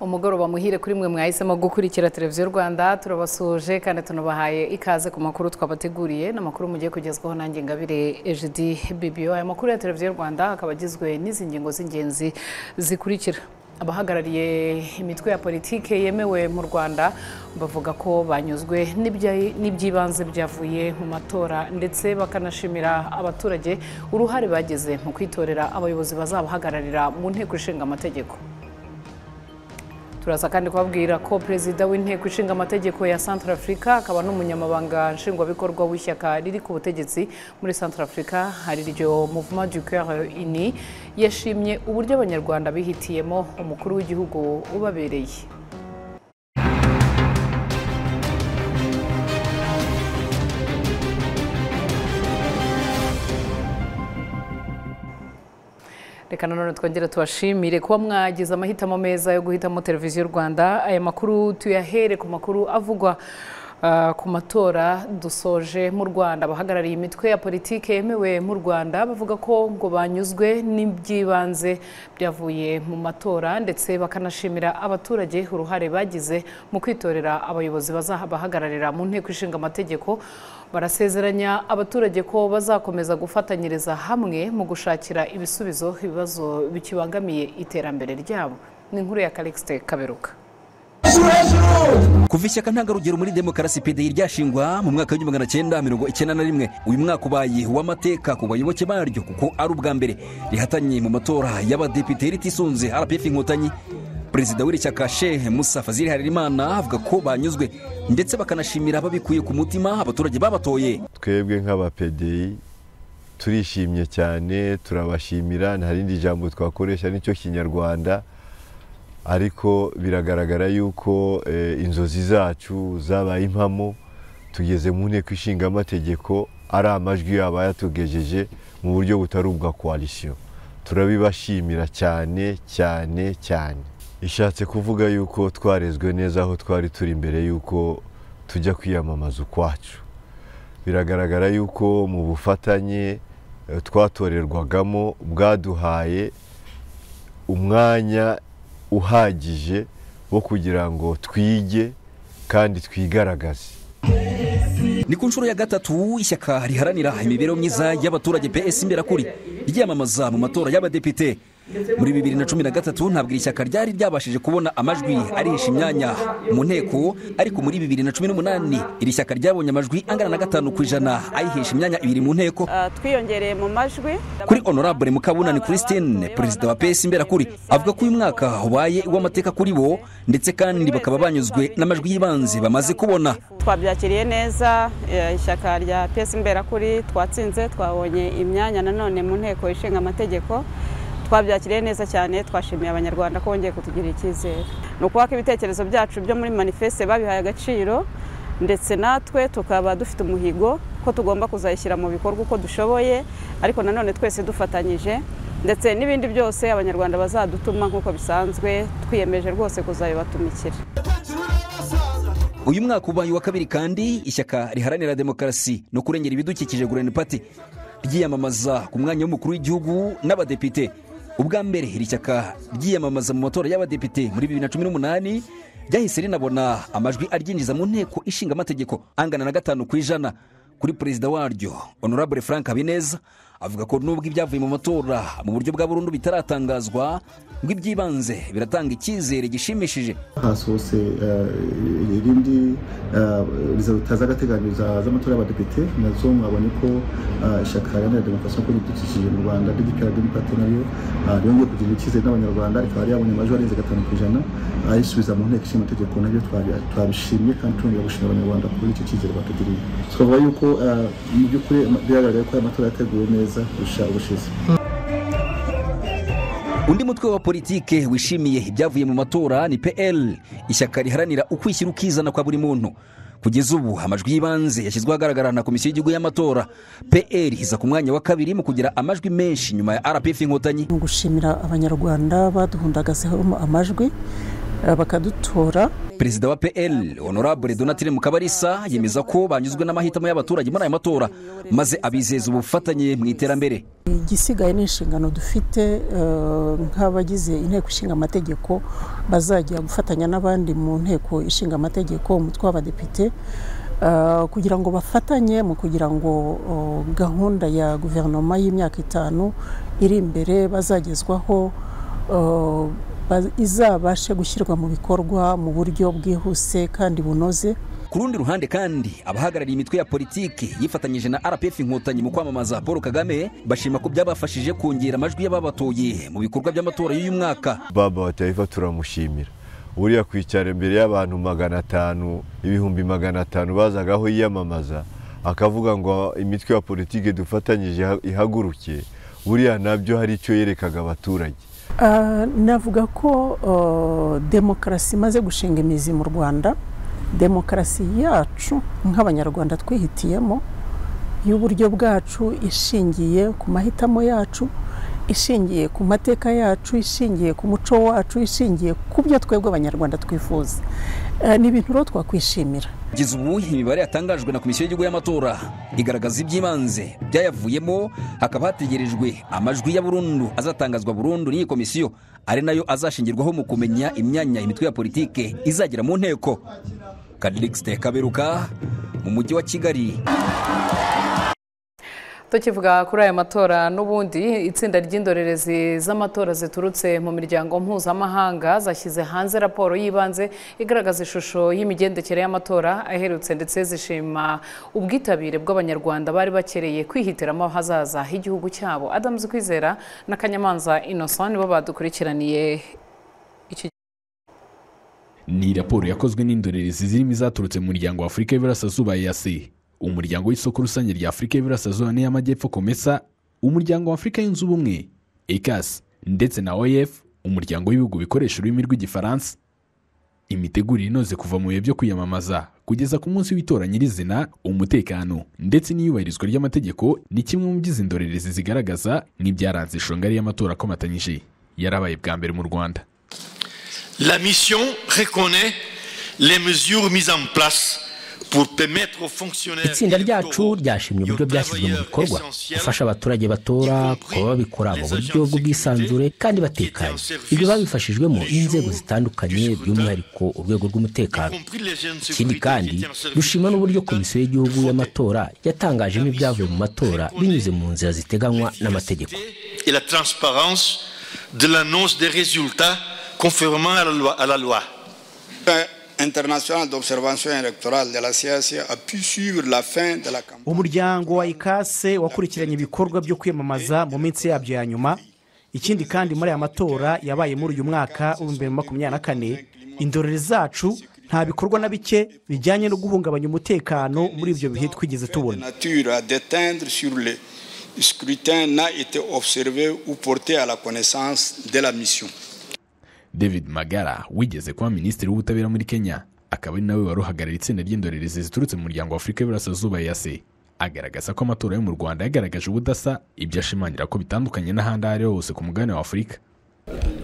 umugoroba muhire kuri mwe mwahisemo gukurikira televiziyo rwanda turabasuhuje kandi tunabahaye ikaze ku makuru twabateguriye n'amakuru mugiye kugezwaho nanjye ngabire ejidi bibiyo aya makuru ya televiziyo rwanda akaba agizwe n'izi ngingo z'ingenzi zikurikira abahagarariye imitwe ya politiki yemewe mu rwanda bavuga ko banyuzwe n'iby'ibanze byavuye mu matora ndetse bakanashimira abaturage uruhare bagize mu kwitorera abayobozi bazabahagararira mu nteko ishinga amategeko turaza kandi kubabwira ko perezida w'inteko ishinga amategeko ya santara afurika akaba n'umunyamabanga nshingwabikorwa w'ishyaka riri ku butegetsi muri santara afurika hari iryo muvuma du cœur uni yashimye uburyo abanyarwanda bihitiyemo umukuru w'igihugu ubabereye reka nanone twongere tubashimire kuba mwagize amahitamo meza yo guhitamo televiziyo rwanda aya makuru tuyahere ku makuru avugwa ku matora dusoje mu rwanda abahagarariye imitwe ya politiki yemewe mu rwanda bavuga ko ngo banyuzwe n'iby'ibanze byavuye mu matora ndetse bakanashimira abaturage uruhare bagize mu kwitorera abayobozi bazabahagararira mu nteko ishinga amategeko barasezeranya abaturage ko bazakomeza gufatanyiriza hamwe mu gushakira ibisubizo ibibazo bikibangamiye iterambere ryabo ni inkuru ya karikisite kaberuka kuva ishyaka ntangarugero muri demokarasi pdi ryashingwa mu mwaka w'igihumbi magana cyenda mirongo icyenda na rimwe uyu mwaka ubaye uw'amateka ku bayoboke baryo kuko ari ubwa mbere rihatanye mu matora y'abadepite ritisunze rpf inkotanyi perezida w'iri shyaka shehe musa fazil harerimana avuga ko banyuzwe ndetse bakanashimira babikuye ku mutima abaturage babatoye twebwe nk'abapedi turishimye cyane turabashimira nta rindi jambo twakoresha nicyo kinyarwanda ariko biragaragara yuko inzozi zacu zabaye impamo tugeze mu nteko ishinga amategeko ari amajwi yaba yatugejeje mu buryo butari ubwa koalisiyo turabibashimira cyane cyane cyane ishatse kuvuga yuko twarezwe neza aho twari turi mbere y'uko tujya kwiyamamaza ukwacu biragaragara yuko mu bufatanye twatorerwagamo bwaduhaye umwanya uhagije wo kugira ngo twige kandi twigaragaze ni ku nshuro ya gatatu ishyaka riharanira imibereho myiza y'abaturage PS imberakuri ryiyamamaza mu matora y'abadepite muri bibiri na cumi na gatatu ntabwo iri shyaka ryari ryabashije kubona amajwi arihisha imyanya mu nteko ariko muri bibiri na cumi n'umunani iri shyaka ryabonye amajwi angana na gatanu ku ijana ayihisha imyanya ibiri mu nteko twiyongereye mu majwi kuri honorable mukabunani christine perezida wa pesi imberakuri avuga ko uyu mwaka ubaye uw'amateka kuri bo ndetse kandi bakaba banyuzwe n'amajwi y'ibanze bamaze kubona twabyakiriye neza ishyaka rya pesi imberakuri twatsinze twabonye imyanya nanone mu nteko ishinga amategeko twabyakiriye neza cyane twashimiye abanyarwanda ko bongeye kutugira icyizere ni ukuvuga ko ibitekerezo byacu byo muri manifeste babihaye agaciro ndetse natwe tukaba dufite umuhigo ko tugomba kuzayishyira mu bikorwa uko dushoboye ariko nanone twese dufatanyije ndetse n'ibindi byose abanyarwanda bazadutuma nk'uko bisanzwe twiyemeje rwose kuzabibatumikira uyu mwaka ubaye uwa kabiri kandi ishyaka riharanira demokarasi no kurengera ibidukikije gureni pati ryiyamamaza ku mwanya w'umukuru w'igihugu n'abadepite ubwa mbere iri shyaka ryiyamamaza mu matora y'abadepite muri bibiri na cumi n'umunani ryahise rinabona amajwi aryinjiza mu nteko ishinga amategeko angana na gatanu ku ijana kuri perezida waryo honorable frank habineza avuga ko nubwo ibyavuye mu matora mu buryo bwa burundu bitaratangazwa ngo iby'ibanze biratanga icyizere gishimishije hasohotse irindi resulta z'agateganyo z'amatora y'abadepite nazo mwabonye ko ishyaka riharanira demokarasi no ibidukikije mu rwanda rdpr demokirate naryo ryongeye kugira icyizere n'abanyarwanda rikaba ryabonye amajwi arenze gatanu ku ijana ayisubiza mu nteko ishinga amategeko nabyo twabishimye kandi twongera gushimira abanyarwanda kuri icyo cyizere batugiriye twavuga yuko mu by'ukuri biragaragara ko aya matora yateguwe neza undi mutwe wa politike wishimiye ibyavuye mu matora ni pl ishyaka riharanira ukwishyira ukizana kwa buri muntu kugeza ubu amajwi y'ibanze yashyizweho ahagaragara na komisiyo y'igihugu y'amatora pl iza ku mwanya wa kabiri mu kugira amajwi menshi nyuma ya rpf inkotanyi gushimira abanyarwanda baduhundagaseho amajwi eh, bakadutora perezida wa pl honorable donatire mukabarisa yemeza ko banyuzwe n'amahitamo y'abaturage muri aya matora maze abizeza ubufatanye mu iterambere igisigaye ni inshingano dufite eh, nk'abagize inteko ishinga amategeko bazajya gufatanya n'abandi mu nteko ishinga amategeko umutwe w'abadepite eh, kugira ngo bafatanye mu kugira ngo oh, gahunda ya guverinoma y'imyaka itanu iri imbere bazagezwaho eh, ba- izabashe gushyirwa mu bikorwa mu buryo bwihuse kandi bunoze ku rundi ruhande kandi abahagarariye imitwe ya politiki yifatanyije na rpf inkotanyi mu kwamamaza paul kagame bashima ko byabafashije kongera amajwi y'ababatoye mu bikorwa by'amatora y'uyu mwaka baba batayiva turamushimira buriya kwicara imbere y'abantu magana atanu ibihumbi magana atanu bazagaho yiyamamaza akavuga ngo imitwe ya politiki dufatanyije iha- ihaguruke buriya nabyo hari icyo yerekaga abaturage Ah, navuga ko ah, demokarasi imaze gushinga imizi mu rwanda demokarasi yacu nk'abanyarwanda twihitiyemo y'uburyo bwacu ishingiye ku mahitamo yacu ishingiye ku mateka yacu ishingiye ku muco wacu ishingiye ku byo twebwe abanyarwanda twifuza Ah, ni ibintu rero twakwishimira kugeza ubu imibare yatangajwe na komisiyo y'igihugu y'amatora igaragaza iby'ibanze byayavuyemo hakaba hategerejwe amajwi ya burundu azatangazwa burundu n'iyi komisiyo ari nayo azashingirwaho mu kumenya imyanya imitwe ya politiki izagera mu nteko kadirikisite kaberuka mu mujyi wa kigali tukivuga kuri aya matora n'ubundi itsinda ry'indorerezi z'amatora ziturutse mu miryango mpuzamahanga zashyize hanze raporo y'ibanze igaragaza ishusho y'imigendekere y'amatora aherutse ndetse zishima ubwitabire bw'abanyarwanda bari bakereye kwihitiramo ahazaza h'igihugu cyabo adamu kwizera na kanyamanza innocent nibo badukurikiraniye iki ni raporo yakozwe n'indorerezi zirimo izaturutse mu muryango wa afurika y'iburasirazuba yasi umuryango w'isoko rusange rya afurika y'iburasirazuba n'iy'amajyepfo komesa umuryango wa afurika yunze ubumwe ekasi ndetse na oef umuryango w'ibihugu bikoresha ururimi rw'igifaransa imitegurire inoze kuva mu bihe byo kwiyamamaza kugeza ku munsi w'itora nyirizina umutekano ndetse n'iyubahirizwa ry'amategeko ni kimwe mu by'izi ndorerezi zigaragaza nk'ibyaranze ishonga y'amatora akomatanyije yarabaye bwa mbere mu rwanda La mission reconnaît les mesures mises en place pour permettre aux fonctionnaires itsinda ryacu électoraux ryashimye et aux uburyo byashyizwe travailleurs mu bikorwa essentiels gufasha abaturage batora kuba babikora mu buryo bw'ubwisanzure kandi batekanye ibyo babifashijwemo n'inzego zitandukanye by'umwihariko urwego y rw'umutekano compris les jeunes ikindi sécurités kandi qui tiennent service dushima n'uburyo aux komisiyo y'igihugu y'amatora yatangajemo ibyavuye mu matora binyuze mu nzira ziteganywa n'amategeko et la transparence de l'annonce des résultats conformément à la loi. à la loi. international d'observation électorale de la CSC a pu suivre la fin de la campagne. umuryango wa ikase wakurikiranye ibikorwa byo kwiyamamaza mu minsi yabyo ya nyuma ikindi kandi muri aya matora yabaye muri uyu mwaka w'ibihumbi bibiri na makumyabiri na kane indorerezi zacu nta bikorwa na bike bijyanye no guhungabanya umutekano muri ibyo bihe twigeze De tubona nature à déteindre sur le scrutin n'a été observé ou porté à la connaissance de la mission. david magara wigeze kuba minisitiri w'ubutabera muri kenya akaba ari nawe wari uhagarariye itsinda ry'indorerezi ziturutse mu muryango wa afurika y'iburasirazuba yase agaragaza ko amatora yo mu rwanda yagaragaje ubudasa ibyo ashimangira ko bitandukanye n'ahandi aho ari ho hose ku mugabane wa afurika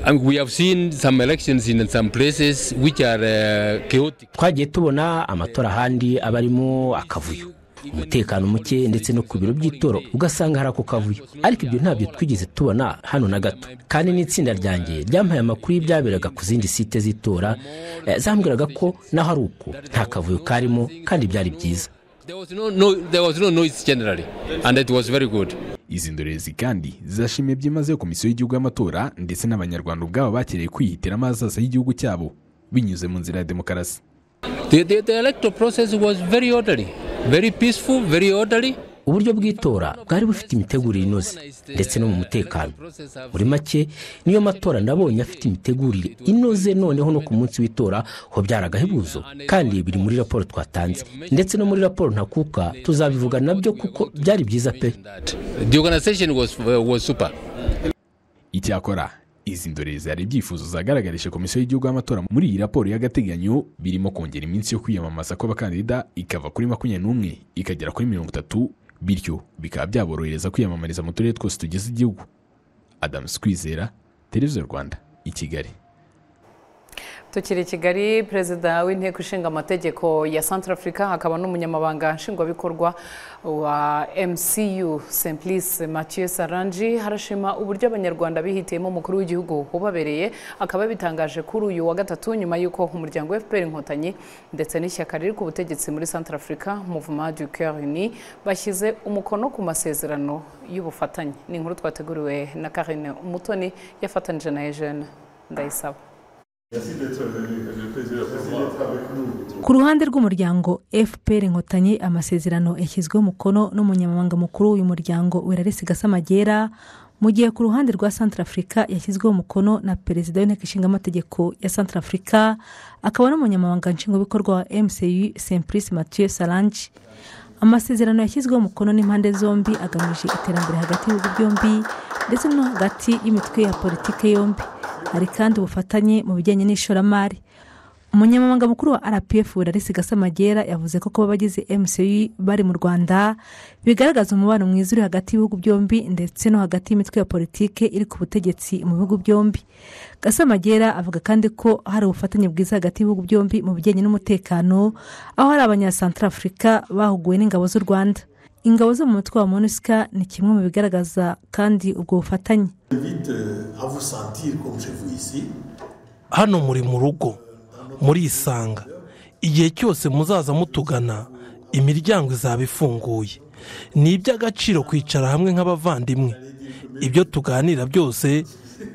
And we have seen some elections in some places which are uh, chaotic. twagiye tubona amatora ahandi aba arimo akavuyo umutekano muke ndetse no ku biro by'itora ugasanga hari ako kavuyo ariko ibyo ntabyo twigeze tubona hano na gato kandi n'itsinda ryanjye ryampaye amakuru y'ibyaberaga ku zindi site z'itora eh, zambwiraga ko naho ari uko nta kavuyo karimo kandi byari byiza There was no, no, there was no noise generally, and it was very good. izi ndorerezi kandi zashimiye byimazeyo komisiyo y'igihugu y'amatora ndetse n'abanyarwanda ubwabo bakereye kwihitiramo ahazaza h'igihugu cyabo binyuze mu nzira ya demokarasi The, the, the electoral process was very orderly, very peaceful, very orderly. uburyo bw'itora bwari bufite imitegurire inoze ndetse no mu mutekano muri make niyo matora nabonye afite imitegurire inoze noneho no ku munsi w'itora ho byaragahebuzo kandi biri muri raporo twatanze ndetse no muri raporo ntakuka tuzabivuga nabyo kuko byari byiza pe That. The organization was, uh, was super. icyakora izi ndorerezi hari ibyifuzo zagaragarije komisiyo y'igihugu y'amatora muri iyi raporo y'agateganyo birimo kongera iminsi yo kwiyamamaza kw'abakandida ikava kuri makumyabiri n'umwe ikagera kuri mirongo itatu bityo bikaba byaborohereza kwiyamamariza mu turere twose tugize igihugu adamu kwizera televiziyo rwanda i kigali tukiri i kigali perezida w'inteko ishinga amategeko ya santarafurika akaba n'umunyamabanga nshingwabikorwa wa mcu simplice mathieu sarangi harashima uburyo abanyarwanda bihitiyemo umukuru w'igihugu ubabereye akaba bitangaje kuri uyu wa gatatu nyuma y'uko umuryango fpr inkotanyi ndetse n'ishyaka riri ku butegetsi muri santarafurika muvuma du coeur uni bashyize umukono ku masezerano y'ubufatanye ni inkuru twateguriwe na karine umutoni yafatanyije na eugene ndayisaba ku ruhande rw'umuryango fpr inkotanyi amasezerano yashyizweho umukono n'umunyamabanga mukuru w'uyu muryango werarisi gasamagera mu gihe ku ruhande rwa santarafurika yashyizweho umukono na perezida w'inteko ishinga amategeko ya santarafurika akaba n'umunyamabanga nshingwabikorwa wa mcu simplice mathieu salange amasezerano yashyizweho umukono n'impande zombi agamije iterambere hagati y'ibihugu byombi ndetse no hagati y'imitwe ya politike yombi hari kandi ubufatanye mu bijyanye n'ishoramari umunyamabanga mukuru wa rpf larisi gasamagera yavuze ko kuba abagize mcu bari mu rwanda bigaragaza umubano mwiza uri hagati y'ibihugu byombi ndetse no hagati y'imitwe ya politike iri ku butegetsi mu bihugu byombi gasamagera avuga kandi ko hari ubufatanye bwiza hagati y'ibihugu byombi mu bijyanye n'umutekano aho hari abanyasantarafurika bahuguwe n'ingabo z'u rwanda ingabo zo mu mutwe wa monusika ni kimwe mu bigaragaza kandi ubwo bufatanye hano muri mu rugo murisanga igihe cyose muzaza mutugana imiryango izaba ifunguye ni iby'agaciro kwicara hamwe nk'abavandimwe ibyo tuganira byose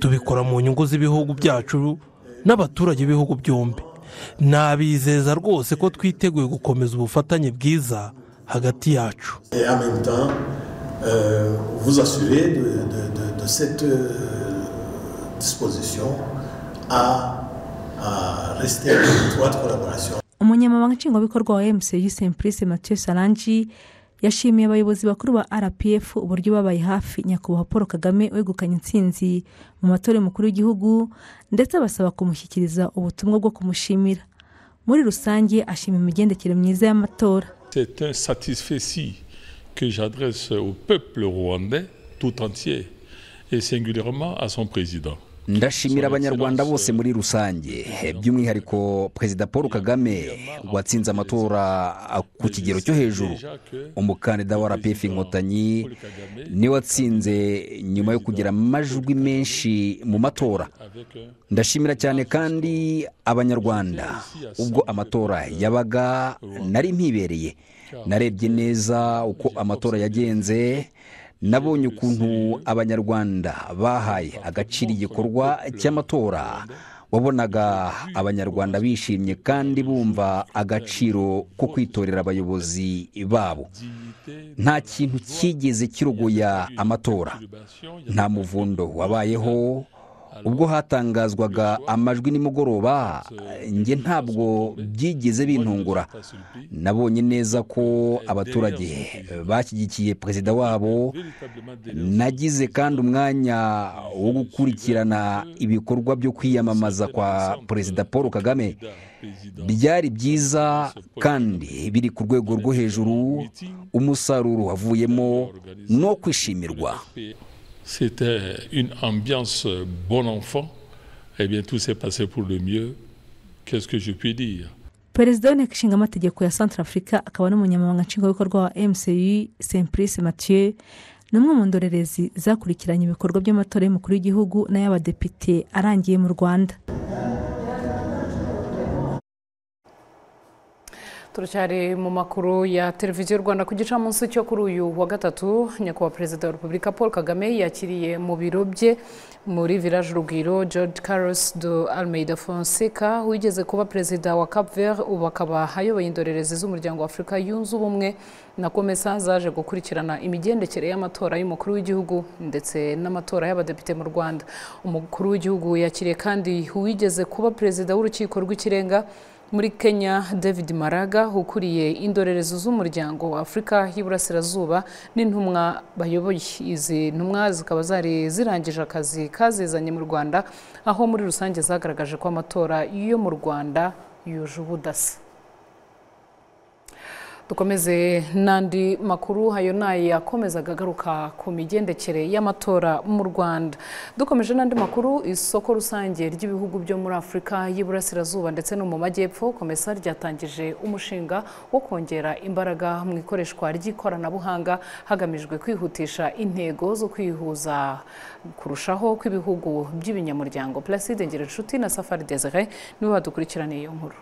tubikora mu nyungu z'ibihugu byacu n'abaturage b'ibihugu byombi nabizeza rwose ko twiteguye gukomeza ubufatanye bwiza hagati yacu umunyamabanga nshingwabikorwa wa mcu simplice mathieu sarangi yashimiye abayobozi bakuru ba rpf uburyo babaye hafi nyakubahwa paul kagame wegukanye intsinzi mu matora y'umukuru w'igihugu ndetse abasaba kumushyikiriza ubutumwa bwo kumushimira muri rusange ashima imigendekere myiza y'amatora C'est un satisfait que j'adresse au peuple rwandais tout entier et singulièrement à son président. ndashimira abanyarwanda bose muri rusange by'umwihariko perezida paul kagame watsinze amatora ku kigero cyo hejuru umukandida wa rpf inkotanyi niwe watsinze nyuma yo kugira amajwi menshi mu matora ndashimira cyane kandi abanyarwanda ubwo amatora yabaga nari mpibereye narebye neza uko amatora yagenze nabonye ukuntu abanyarwanda bahaye agaciro igikorwa cy'amatora wabonaga abanyarwanda bishimye kandi bumva agaciro ko kwitorera abayobozi babo nta kintu cyigeze kirogoya amatora nta muvundo wabayeho ubwo hatangazwaga amajwi nimugoroba njye ntabwo byigeze bintungura nabonye neza ko abaturage bashyigikiye perezida wabo nagize kandi umwanya wo gukurikirana ibikorwa byo kwiyamamaza kwa perezida paul kagame byari byiza kandi biri ku rwego rwo hejuru umusaruro wavuyemo no kwishimirwa c'était une ambiance bon enfant. Eh bien, tout s'est passé pour le mieux. Qu'est-ce que je puis dire perezida w'inteko ishinga amategeko ya santarafurika akaba n'umunyamabanga nshingwabikorwa wa mcu simplice mathieu ni umwe mu ndorerezi zakurikiranye ibikorwa by'amatora y'umukuru w'igihugu n'ay'abadepite arangiye mu rwanda turacyari mu makuru ya televiziyo rwanda ku gicamunsi cyo kuri uyu wa gatatu nyakubahwa perezida wa repubulika paul kagame yakiriye mu biro bye muri village urugwiro george carlos do almeida fonseca wigeze kuba perezida wa cap vert ubu akaba ayoboye indorerezi z'umuryango wa afurika yunze ubumwe na komesa zaje gukurikirana imigendekere y'amatora y'umukuru w'igihugu ndetse n'amatora y'abadepite mu rwanda umukuru w'igihugu yakiriye kandi uwigeze kuba perezida w'urukiko rw'ikirenga muri kenya david maraga ukuriye indorerezi z'umuryango wa afurika y'iburasirazuba n'intumwa bayoboye izi ntumwa zikaba zari zirangije akazi kazizanye mu rwanda aho muri rusange zagaragaje ko amatora yo mu rwanda yuje ubudasa dukomeze n'andi makuru hayo nayo yakomezaga agaruka ku migendekere y'amatora mu rwanda dukomeje n'andi makuru isoko rusange ry'ibihugu byo muri afurika y'iburasirazuba ndetse no mu majyepfo komesa ryatangije umushinga wo kongera imbaraga mu ikoreshwa ry'ikoranabuhanga hagamijwe kwihutisha intego zo kwihuza kurushaho kw'ibihugu by'ibinyamuryango placide ngirinshuti na safari desire nibo badukurikiraniye iyo nkuru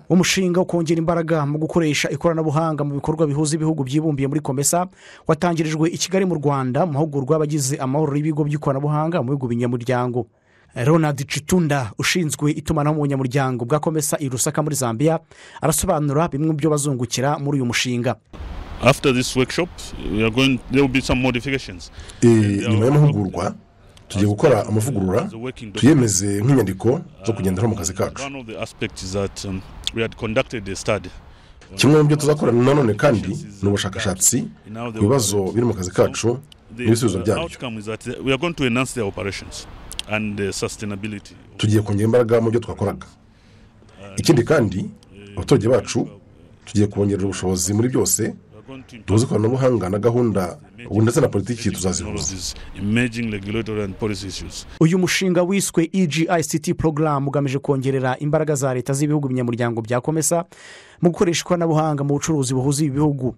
umushinga wo kongera imbaraga mu gukoresha ikoranabuhanga mu bikorwa bihuza ibihugu byibumbiye muri komesa watangirijwe i kigali mu rwanda mu mahugurwa y'abagize amahoro y'ibigo by'ikoranabuhanga mu bihugu binyamuryango ronald citunda ushinzwe itumanaho mu bunyamuryango bwa komesa i rusaka muri zambia arasobanura bimwe mu byo bazungukira muri uyu mushinga nyuma y'amahugurwa tugiye gukora amavugurura tuyemeze nk'inyandiko zo kugenderaho mu kazi kacu kimwe mu byo tuzakora nanone kandi ni ubushakashatsi ku bibazo biri mu kazi kacu n'ibisubizo byabyo tugiye kongera imbaraga mu byo twakoraga ikindi kandi abaturage bacu tugiye kubongerera ubushobozi muri byose tuzi ikoranabuhanga na gahunda ubu ndetse na politiki tuzazihuza uyu mushinga wiswe egict porogaramu ugamije kongerera imbaraga za leta z'ibihugu binyamuryango bya komesa mu gukoresha ikoranabuhanga mu bucuruzi buhuza ibi bihugu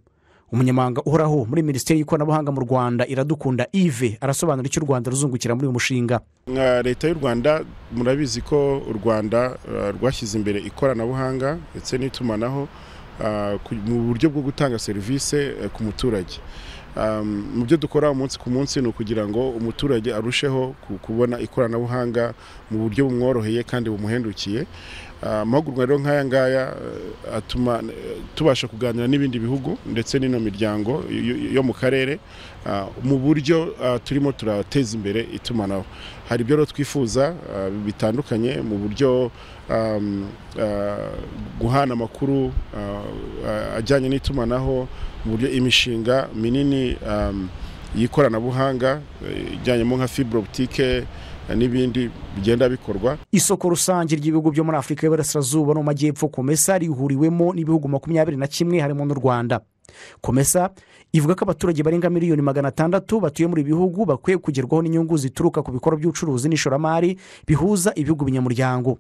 umunyamahanga uhoraho muri minisiteri y'ikoranabuhanga mu rwanda iradukunda ive arasobanura icyo u rwanda ruzungukira muri uyu mushinga nka leta y'u rwanda murabizi ko u rwanda rwashyize imbere ikoranabuhanga ndetse n'itumanaho mu buryo bwo gutanga serivisi ku muturage mu byo dukora umunsi ku munsi ni ukugira ngo umuturage arusheho kubona ikoranabuhanga mu buryo bumworoheye kandi bumuhendukiye amahugurwa rero nk'aya ngaya atuma tubasha kuganira n'ibindi bihugu ndetse n'ino miryango yo mu karere mu buryo turimo turateza imbere itumanaho hari ibyo twifuza bitandukanye mu buryo guhana amakuru ajyanye n'itumanaho mu buryo imishinga minini y'ikoranabuhanga ijyanyemo nka fiburobutike n'ibindi bigenda bikorwa isoko rusange ry'ibihugu byo muri afurika y'iburasirazuba no mu majyepfo komesa rihuriwemo n'ibihugu makumyabiri na kimwe harimo n'u rwanda komesa ivuga ko abaturage barenga miliyoni magana atandatu batuye muri ibi bihugu bakwiye kugerwaho n'inyungu zituruka ku bikorwa by'ubucuruzi n'ishoramari bihuza ibihugu binyamuryango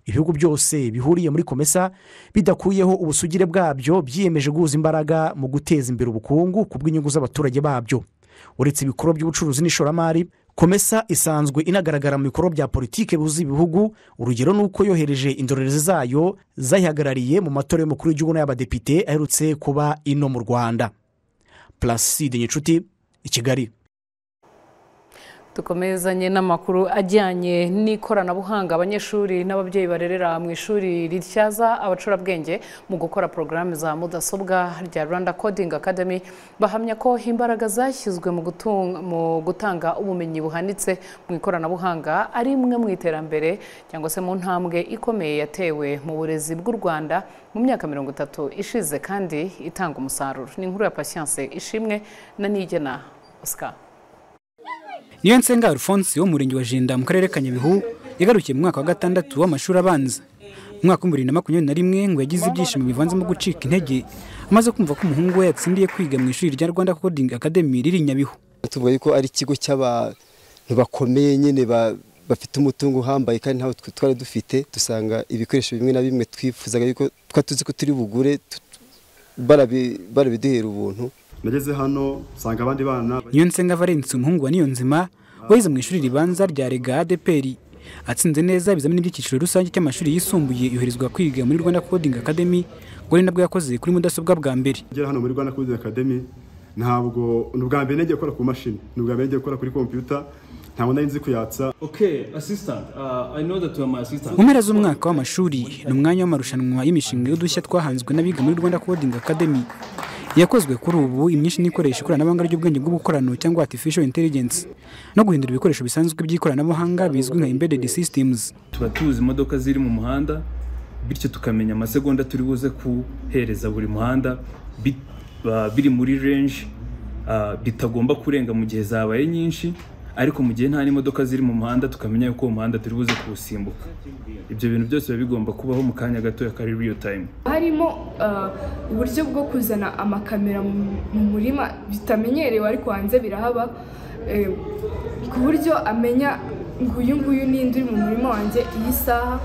ibihugu byose bihuriye muri komesa bidakuyeho ubusugire bwabyo byiyemeje guhuza imbaraga mu guteza imbere ubukungu ku bw'inyungu z'abaturage babyo uretse ibikorwa by'ubucuruzi n'ishoramari komesa isanzwe inagaragara mu bikorwa bya politiki buzi ibihugu urugero ni uko yohereje indorerezi zayo zayihagarariye mu matora y'umukuru w'igihugu n'ay'abadepite aherutse kuba ino mu rwanda placide nyicuti i kigali dukomezanye n'amakuru ajyanye n'ikoranabuhanga abanyeshuri n'ababyeyi barerera mu ishuri rityaza abacurabwenge mu gukora porogaramu za mudasobwa rya rwanda coding academy bahamya ko imbaraga zashyizwe mu gutanga ubumenyi buhanitse mu ikoranabuhanga ari imwe mu iterambere cyangwa se mu ntambwe ikomeye yatewe mu burezi bw'u rwanda mu myaka mirongo itatu ishize kandi itanga umusaruro ni inkuru ya pasiyanse ishimwe na nigena oscar niyo nsenga alphonse wo mu murenge wa jenda mu karere ka nyabihu yagarukiye mu mwaka wa gatandatu w'amashuri abanza mu mwaka w'ibihumbi bibiri na makumyabiri na rimwe ngo yagize ibyishimo bivanzemo gucika intege amaze kumva ko umuhungu we yatsindiye kwiga mu ishuri rya rwanda coding academy riri nyabihu tuvuga yuko ari ikigo cy'abantu bakomeye nyine bafite umutungo uhambaye kandi ntawe twari dufite dusanga ibikoresho bimwe na bimwe twifuzaga yuko twari tuzi ko turi bugure barabiduhera ubuntu nageze hano nsanga abandi bana niyo nsenga valence umuhungu wa niyonzima wize mu ishuri ribanza rya rega adeperi atsinze neza ibizamini by'icyiciro rusange cy'amashuri yisumbuye yoherezwa kwiga muri rwanda coding academy ngo ari nabwo yakoze kuri mudasobwa bwa mbere ngera hano muri rwanda coding academy ntabwo ni ubwa mbere nagiye gukora ku mashini ni ubwa mbere nagiye gukora kuri kompiyuta ntabwo nari nzi kuyatsa mu mpera z'umwaka w'amashuri ni umwanya w'amarushanwa y'imishinga y'udushya twahanzwe n'abiga muri rwanda coding academy yakozwe kuri ubu imyinshi n'ikoresha ikoranabuhanga ry'ubwenge bw'ubukorano cyangwa artificial intelligence no guhindura ibikoresho bisanzwe by'ikoranabuhanga bizwi nka embedded systems tuba tuzi imodoka ziri mu muhanda bityo tukamenya amasegonda turi buze kuhereza buri muhanda biri muri range bitagomba kurenga mu gihe zabaye nyinshi ariko mu gihe nta n'imodoka ziri mu muhanda tukamenya yuko uwo muhanda turi buze kuwusimbuka ibyo bintu byose biba bigomba kubaho mu kanya gatoya kari real time harimo ah, uburyo bwo kuzana amakamera mu- mu murima bitamenyerewe ariko hanze birahaba eh, ku buryo amenya ngo uyu nguyu ninde uri mu murima wanjye iyi saha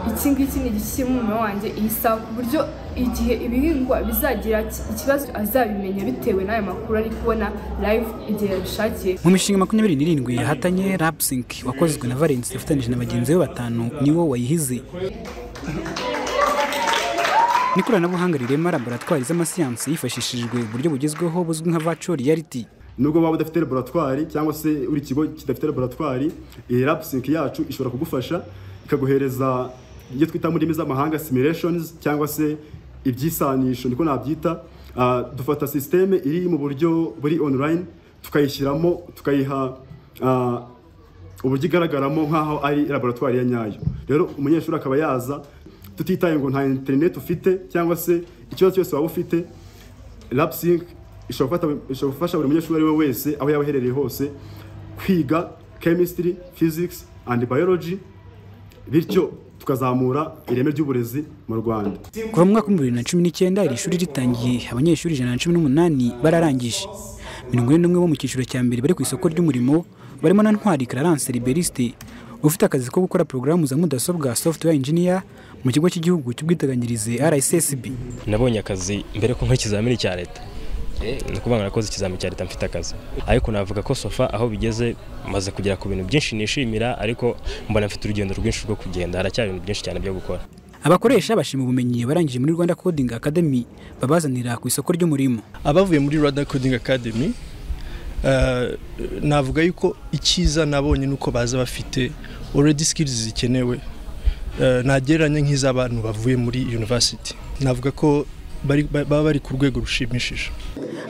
iki ngiki ni igiki kiri mu murima wanjye iyi saha ku buryo igihe ibihingwa bizagira ki- ikibazo azabimenya bitewe n'aya makuru ari kubona live igihe yabishakiye mu mishinga makumyabiri n'irindwi yahatanye rapsink wakozwe na valens yafatanyije na bagenzi be batanu niwo wayihize n'ikoranabuhanga rirema laboratwari z'amasiyansi hifashishijwe uburyo bugezweho buzwi nka virtual reality nubwo waba udafite laboratwari cyangwa se buri kigo kidafite laboratwari iyi rapsinki yacu ishobora kugufasha ikaguhereza ibyo twita mu ndimi z'amahanga simulations cyangwa se ibyisanisho niko nabyita Ah, dufata sisiteme iri mu buryo buri online tukayishyiramo tukayiha ah, uburyo igaragaramo nk'aho ari laboratwari ya nyayo rero umunyeshuri akaba yaza tutitaye ngo nta interineti ufite cyangwa se ikibazo cyose waba ufite lapsing ishobora gufata- ishobora gufasha buri munyeshuri uwo ari we wese aho yaba aherereye hose kwiga chemistry physics and biology bityo tukazamura ireme ry'uburezi mu rwanda kuva mu mwaka w'ibihumbi bibiri na cumi n'icyenda iri shuri ritangiye abanyeshuri ijana na cumi n'umunani bararangije mirongo ine n'umwe bo mu cyiciro cya mbere bari ku isoko ry'umurimo barimo na ntwari clarence liberiste ufite akazi ko gukora porogaramu za mudasobwa software engineer mu kigo cy'igihugu cy'ubwiteganyirize rssb nabonye akazi mbere ko nk'ikizamini cya leta ni ukuvuga ngo nakoze ikizamini cya leta mfite akazi ariko navuga ko sofa aho bigeze maze kugera ku bintu byinshi nishimira ariko mbona mfite urugendo rwinshi rwo kugenda haracyari ibintu byinshi cyane byo gukora abakoresha bashima ubumenyi barangije muri rwanda coding academy babazanira ku isoko ry'umurimo abavuye muri rwanda coding academy eh, navuga yuko icyiza nabonye ni uko baza bafite already skills zikenewe Eh, ntagereranye nk'iz'abantu bavuye muri university navuga ko bari- ba- baba bari ku rwego rushimishije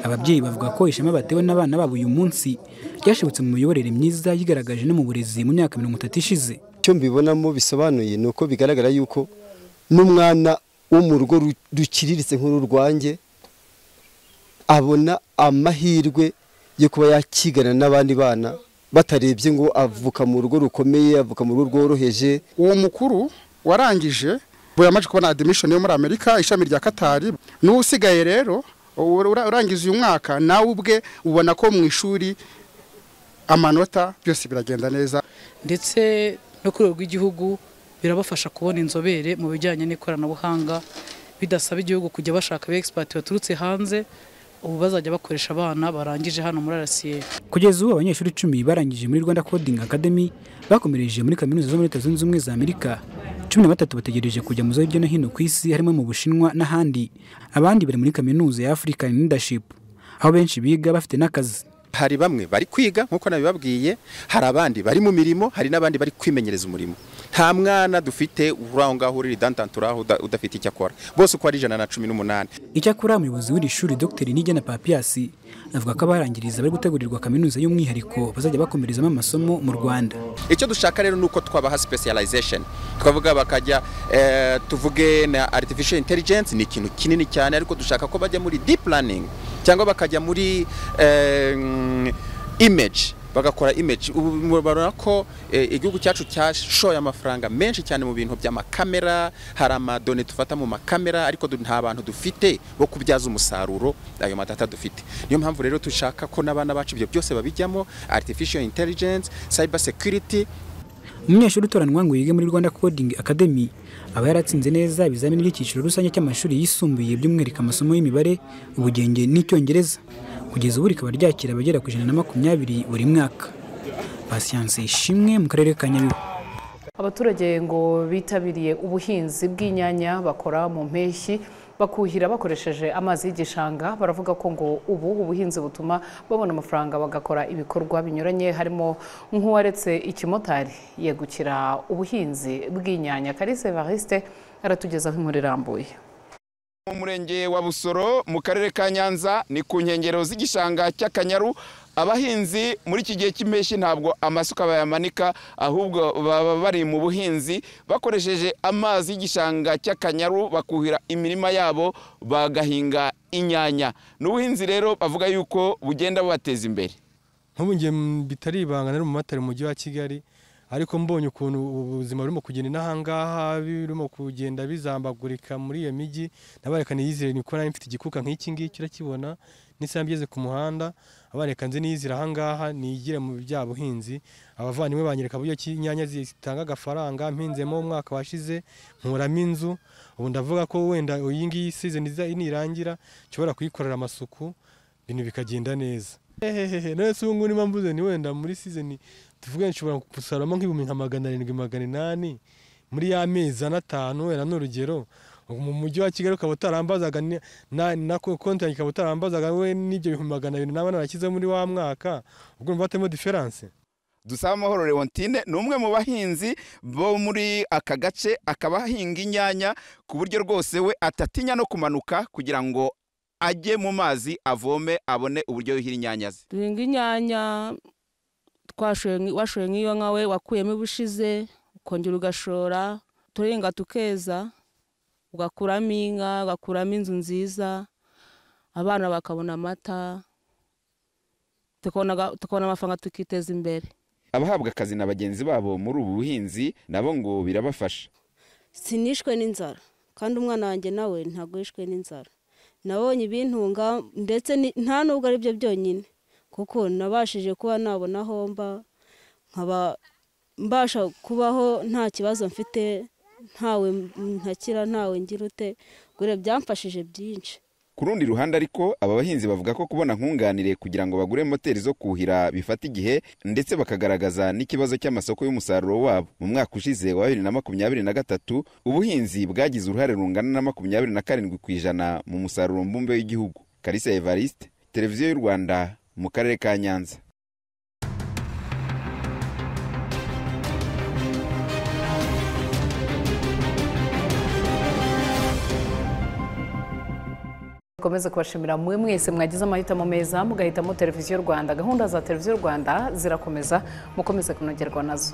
ababyeyi bavuga ko ishema batewe n'abana babo uyu munsi ryashobotse mu miyoborere myiza yigaragaje no mu burezi mu myaka mirongo itatu ishize icyo mbibonamo bisobanuye ni uko bigaragara yuko n'umwana wo mu rugo ru- ruciriritse nk'uru rwanjye abona amahirwe yo kuba yakigana n'abandi bana batarebye ngo avuka mu rugo rukomeye avuka mu rugo rworoheje uwo mukuru warangije ubu yamaze kubona admission yo muri amerika ishami rya katari n'uwo usigaye rero ura- ura- urangiza uyu mwaka nawe ubwe ubona ko mu ishuri amanota byose biragenda neza ndetse no ku rwego rw'igihugu birabafasha kubona inzobere mu bijyanye n'ikoranabuhanga bidasaba igihugu kujya bashaka abexpert baturutse hanze ubu bazajya bakoresha abana barangije hano muri RCA kugeza ubu abanyeshuri icumi barangije muri rwanda coding academy bakomereje muri kaminuza zo muri leta zunze ubumwe za amerika cumi na batatu bategereje kujya mu za hirya no hino ku isi harimo mu bushinwa n'ahandi abandi bari muri kaminuza ya african leadership aho benshi biga bafite n'akazi hari bamwe bari kwiga nk'uko nabibabwiye hari abandi bari mu mirimo hari n'abandi bari kwimenyereza umurimo nta mwana dufite uri aho ngaho urira idantanturaho udafite icyo akora bose uko ari ijana na cumi n'umunani icyakora umuyobozi w'iri shuri dr nigena papiyasi avuga ko abarangiriza bari gutegurirwa kaminuza y'umwihariko bazajya bakomerezamo amasomo mu rwanda icyo dushaka rero ni uko twabaha specialization twavuga bakajya eh, tuvuge na artificial intelligence ni ikintu kinini cyane ariko dushaka ko bajya muri deep learning cyangwa bakajya muri eh, mm, image bagakora image ubu murabona ko eh, igihugu cyacu cyashoye amafaranga menshi cyane mu bintu by'amakamera hari amadone dufata mu makamera ariko du- nta bantu dufite bo kubyaza umusaruro ayo matata dufite niyo mpamvu rero dushaka ko n'abana bacu ibyo byose babijyamo artificial intelligence cyber security umunyeshuri utoranwa ngo yige muri rwanda coding academy aba yaratsinze neza ibizamini by'icyiciro rusange cy'amashuri yisumbuye by'umwihariko amasomo y'imibare ubugenge n'icyongereza kugeza ubu rikaba ryakira abagera ku ijana na makumyabiri buri mwaka pasiyanse ishimwe mu karere ka nyabihu Abaturage ngo bitabiriye ubuhinzi bw'inyanya bakora mu mpeshyi bakuhira bakoresheje amazi y'igishanga baravuga ko ngo ubu ubuhinzi butuma babona amafaranga bagakora ibikorwa binyuranye harimo nk'uwaretse ikimotari yegukira ubuhinzi bw'inyanya Kalise Evariste aratugezaho inkuru irambuye mu murenge wa busoro mu karere ka nyanza ni ku nkengero z'igishanga cy'akanyaru abahinzi muri iki gihe cy'impeshyi ntabwo amasuka bayamanika ahubwo baba bari mu buhinzi bakoresheje amazi y'igishanga cy'akanyaru bakuhira imirima yabo bagahinga inyanya ni ubuhinzi rero bavuga yuko bugenda bubateza imbere nk'ubu ngiye bitari ibanga nari mu matari mu mujyi wa kigali ariko mbonye ukuntu ubuzima burimo kugenda inahangaha birimo kugenda bizambagurika muri iyo mijyi nabareka niyizire ni ko nari mfite igikuka nk'iki ngiki urakibona n'isaha igeze ku muhanda abareka nzi niyizire ahangaha nigire mu bya buhinzi abavandimwe banyereka buryo ki inyanya zitanga agafaranga mpinzemo umwaka washize nkuramo inzu ubu ndavuga ko wenda iyi ngiyi season nirangira nshobora kuyikorera amasuku ibintu bikagenda neza hehehe none se ubu ngubu niba mvuze ni wenda muri sizoni tuvuge nshobora gusaramo nk'ibihumbi nka magana arindwi magana inani muri ya mezi ane atanu wenda ni urugero mu mujyi wa kigali ukaba utarambazaga na konti yanjye ikaba utarambazaga we n'ibyo bihumbi magana abiri n'abana bashyize muri wa mwaka ubwo mva batemo diferanse dusaba amahoro leontine ni umwe mu bahinzi bo muri aka gace akaba ahinga inyanya ku buryo rwose we atatinya no kumanuka kugira ngo ajye mu mazi avome abone uburyo yuhira inyanya ze duhinga inyanya washoye nk'iyo nkawe wakuyemo ubushize ukongera ugashora turenga tukeza ugakuramo inka ugakuramo inzu nziza abana bakabona amata tukabona amafaranga tukiteza imbere abahabwa akazi na bagenzi babo muri ubu buhinzi nabo ngo birabafasha sinishwe n'inzara kandi umwana wanjye nawe ntabwo yishwe n'inzara nabonye ibintunga ndetse nta nubwo ari byo byonyine kuko nabashije kuba nabona aho mba nkaba mbasha kubaho nta kibazo mfite ntawe ntakira ntawe ngira ute gure byamfashije byinshi ku rundi ruhande ariko aba bahinzi bavuga ko kubona nkunganire kugira ngo bagure moteri zo kuhira bifata igihe ndetse bakagaragaza n'ikibazo cy'amasoko y'umusaruro wabo mu mwaka ushize wa bibiri na makumyabiri na gatatu ubuhinzi bwagize uruhare rungana na makumyabiri na karindwi ku ijana mu musaruro mbumbe w'igihugu karisa evariste televiziyo y'u rwanda mu karere ka nyanza komeza kubashimira mwe mwese mwagize amahitamo meza mugahitamo televiziyo rwanda gahunda za televiziyo rwanda zirakomeza mukomeze kunogerwa nazo